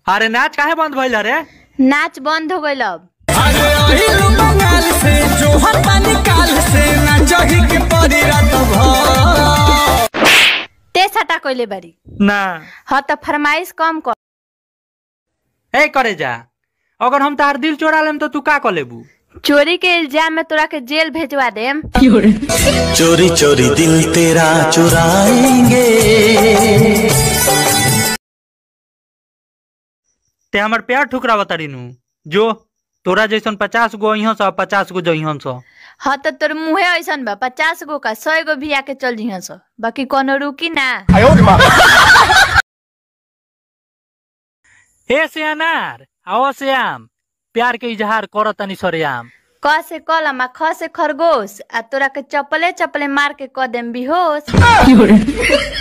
अरे नाच काहे बंद भइल रे नाच बंद हो गइल अब अरे अहिलु बंगाल से जोहर पानी काल से नाचही के परी रात भर ते सटा कइले बारी ना ह त फरमाइश कम कर ए करे जा अगर हम तार दिल चोरा लेम तो तू का कर लेबू चोरी के इल्जाम में तोरा के जेल भेजवा देम चोरी चोरी दिल तेरा चुराएंगे ते हमर प्यार ठुकराव तारीनु जो तोरा जैसन पचास गो अइहन सौ पचास गो जइहन सौ ह त तोर मुहे ऐसन बा पचास गो का सौ गो भी आके चल जिहा सो बाकी कोनो रुकी ना ए श्यानार आओ श्याम प्यार के इजहार कर तनी सरेआम क से कलम आ ख से खरगोश आ तोरा के चपले चपले मार के क देम बिहोश